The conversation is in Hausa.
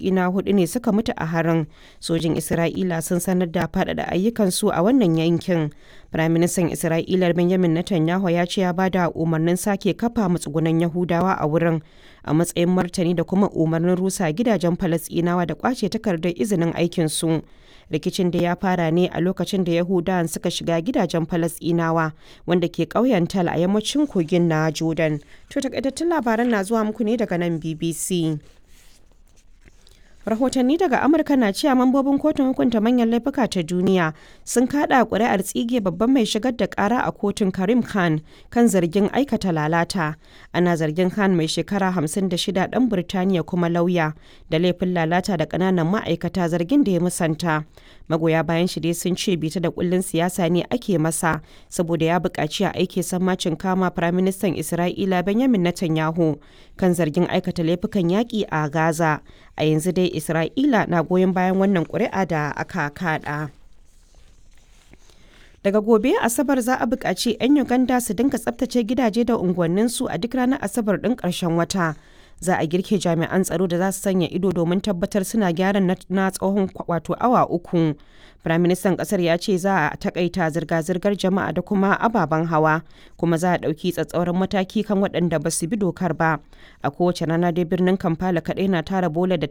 Falasɗina hudu ne suka mutu a harin. Sojin Isra'ila sun sanar da faɗaɗa ayyukansu a wannan yankin. Firaministan Isra'ila Benjamin Netanyahu ya ce ya ba da umarnin sake kafa matsugunan Yahudawa a wurin a matsayin martani da kuma umarnin rusa gidajen Falasɗinawa da kwace takardar izinin aikinsu. Rikicin da ya fara ne a lokacin da Yahudawan suka shiga gidajen Falasɗinawa wanda ke ƙauyen Tal a yammacin kogin na Jordan. To takaitattun labaran na zuwa muku ne daga nan BBC. rahotanni daga amurka na cewa mambobin kotun hukunta manyan laifuka ta duniya sun kada kuri'ar tsige babban mai shigar da kara a kotun karim khan kan zargin aikata lalata ana zargin khan mai shekara 56 dan birtaniya kuma lauya da laifin lalata da kananan ma'aikata zargin da ya musanta magoya bayan shi dai sun ce bita da kullun siyasa ne ake masa saboda ya buƙaci a aike sammacin kama firaministan isra'ila benjamin netanyahu kan zargin aikata laifukan yaƙi a gaza a yanzu dai isra'ila na goyon bayan wannan ƙuri'a da aka kada daga gobe asabar za a buƙaci 'yan uganda su dinga tsabtace gidaje da unguwanninsu a duk ranar asabar ɗin ƙarshen wata za a girke jami'an tsaro da za su sanya ido domin tabbatar suna gyara na tsawon wato awa uku firaministan kasar ya ce za a takaita zirga-zirgar jama'a da kuma ababen hawa kuma za a ɗauki tsatsauran mataki kan waɗanda ba su bi dokar ba a kowace rana dai birnin kampala kaɗai na tara bola da